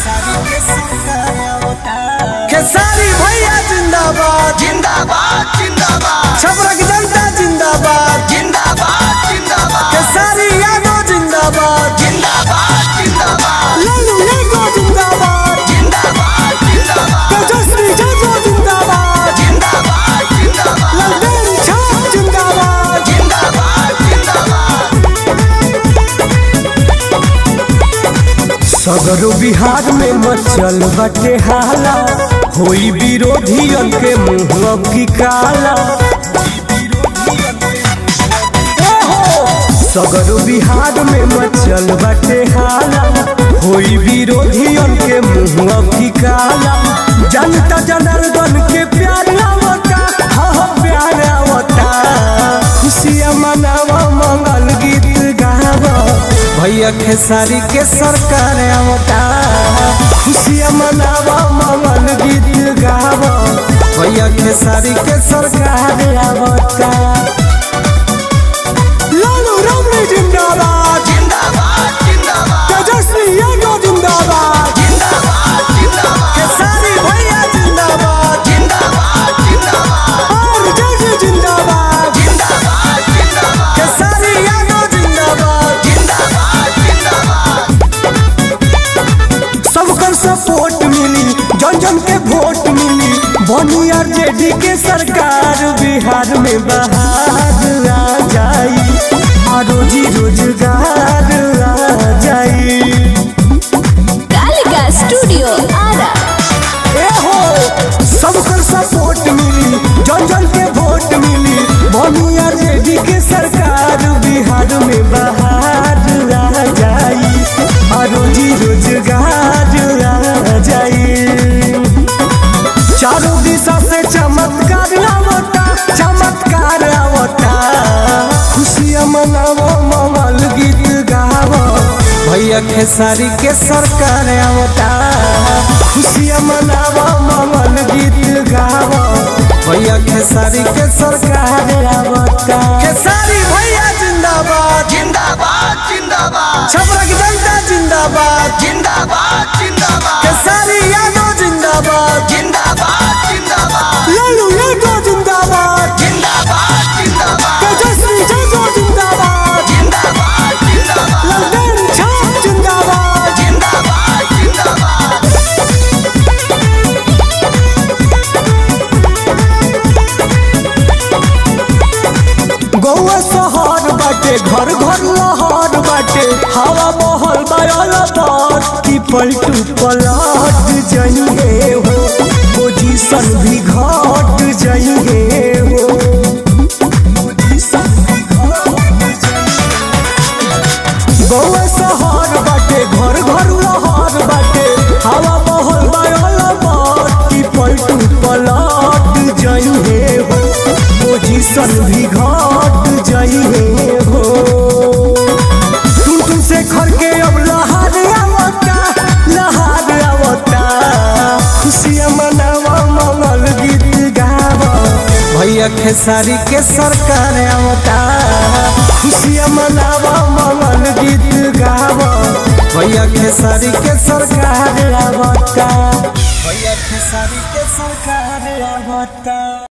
खेसारी भैया जिंदाबाद जिंदाबाद जिंदाबाद छपरक जनता जिंदाबाद जिंदाबाद जिंदाबाद खेसारी यादव जिंदाबाद जिंदाबाद जिंदाबाद लालू यादव जिंदाबाद जिंदाबाद जिंदाबाद तेजस्वी यादव जिंदाबाद जिंदाबाद जिंदाबाद ललदेन छाप जिंदाबाद जिंदाबाद जिंदाबाद सगरो बिहार में मचल बटे हाला होई विरोधियन के मुंह अब की काला सगरो बिहार में मचल बटे हाला होई विरोधियन के मुंह अब की काला जनता जनार्दन के प्यार आवता हाँ हाँ, प्यार आवता खुशियाँ मनावा मंगल गीत गावा भैया खेसारी के सरकार आवता खुशियाँ मनावा मंगल गीत गावा भैया खेसारी के सरकार आवता लालू रामनी जिंदाबाद जिंदाबाद जिंदाबाद तेजस्वी यादव जिंदाबाद जिंदाबाद जिंदाबाद खेसारी भैया जिंदाबाद जिंदाबाद जिंदाबाद और जय जिंदाबाद जिंदाबाद जिंदाबाद खेसारी यादव जिंदाबाद जिंदाबाद जिंदाबाद सबकर सपोर्ट मिली जन जन के वोट मिली बनी आरजेडी के सरकार बिहार में बहार आ जाई आ रोजी रोजगार आ जाई कालिका स्टूडियो आरा ए हो सबकर सपोर्ट मिली जन जन के वोट मिली बनी आरजेडी के सरकार बिहार में बहार आ जाई आ रोजी रोजगार आ जाई चारों दिशा से चमत्कार आवता चमत्कार आवता खुशियाँ मनावो मंगल गीत गावो भैया खेसारी के सरकार आवता खुशियाँ मनावो मंगल गीत गावो भैया खेसारी के सरकार आवता खेसारी भैया जिंदाबाद जिंदाबाद जिंदाबाद छपरक जनता जिंदाबाद जिंदाबाद जिंदाबाद खेसारी यादव जिंदाबाद जिंदाबाद जिंदाबाद लालू यादव जिंदाबाद जिंदाबाद जिंदाबाद तेजस्वी यादव जिंदाबाद जिंदाबाद जिंदाबाद ललदेन छाप जिंदाबाद जिंदाबाद जिंदाबाद गौआ शहर बाटे घर घर लहर बाटे हवा महल बायल बात की पलटू पलट जाइए हो पोजीशन भी घट जाइए हो पोजीशन भी घट गौआ शहर बाटे घर घर लहर बाटे हवा महल बायल बात की पलटू पलट जाइए हो पोजीशन भी घट जाइए हो तुम तुम से घर के अब लहार आवता लहार आवता खुशियाँ मनावा मंगल गीत गावा भैया खेसारी के सरकार आवता खुशियाँ मनावा मंगल गीत गावा भैया खेसारी के सरकार आवता भैया खेसारी के सरकार आवता